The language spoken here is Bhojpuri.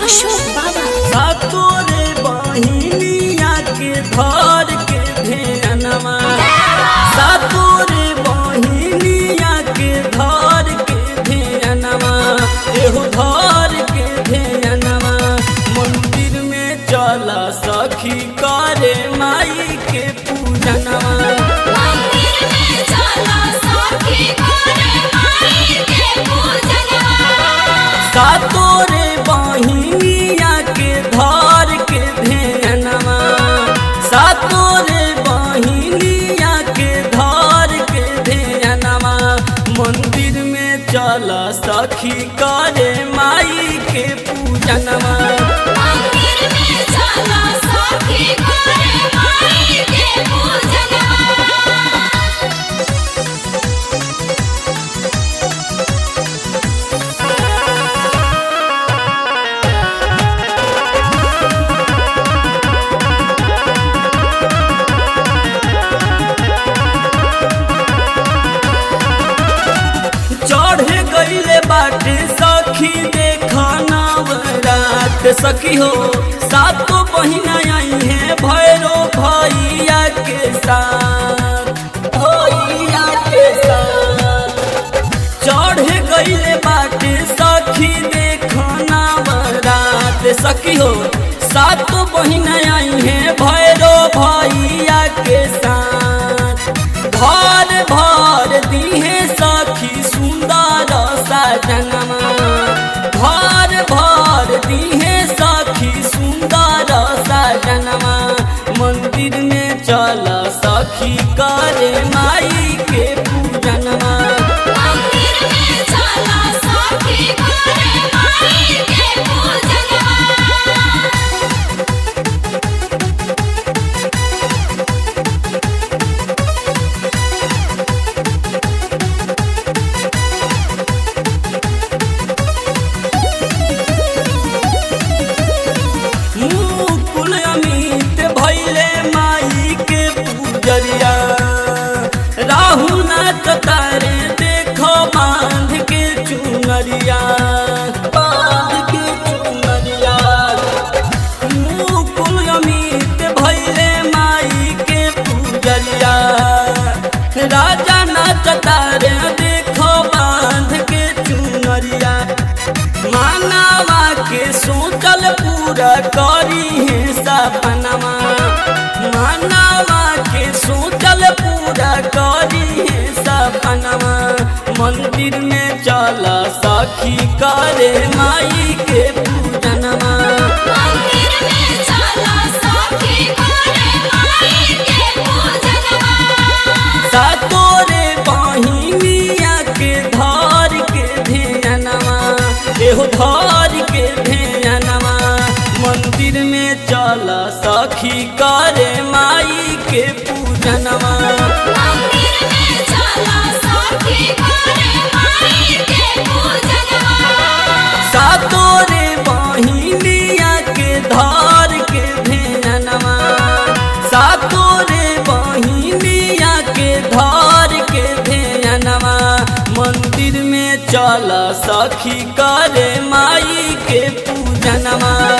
अशोक बाबा सातोरे बहिनिया के धर के धेनवा सातोरे बहिनिया के धर के धेनवा एहो धर के धेनवा मंदिर में चला सखी करे माई के पूजनवा मंदिर में चला सखी करे माई के पूजनवा सातोरे बहिनिया के धर के धेनवा सातोरे बहिनिया के धर के धेनवा मंदिर में चल सखी करे माई के पूजनवा मंदिर में चला सखी करे माई के पूजनवा चढ़ गईले बाटे सखी देखना रात सखी हो सातो बहिना आई है भैरो भैया के साथ भैया के साथ चढ़ गईले बाटे सखी देखना रात सखी हो सातो बहिना आई है भैरो भैया के साथ भर भर दिहे सखी सुंदर सजनमा भर भर दिहे सखी सुंदर सजनमा मंदिर में चल सखी करे माई के पूजनमा मंदिर में चला सखी करे माई के पूजनवा मुकुल अमित भैले माई के पूजरिया राहुल नाच तारे देखो बांध के चुनरिया बांध के चुनरिया मुकुल अमित भैले माई के पूजरिया राजा नाच तारे देखो बांध के चुनरिया मानवा के सोचल पूरा करी है सपनमा मानवा के सोचल पूरा करी है सपनमा मंदिर में चल सखी करे माई के पूजनमा मंदिर में चला सखी करे माई के पूजनवा सातोरे बहिनिया के धर के धेनवा एहो धर के धेनवा मंदिर में चल सखी करे माई के पूजनवा मंदिर में चला सखी करे माई के पूजनवा सातोरे बहिनिया के धर के धेनवा सातोरे बहिनिया के धर के धेनवा मंदिर में चल सखी करे माई के पूजनवा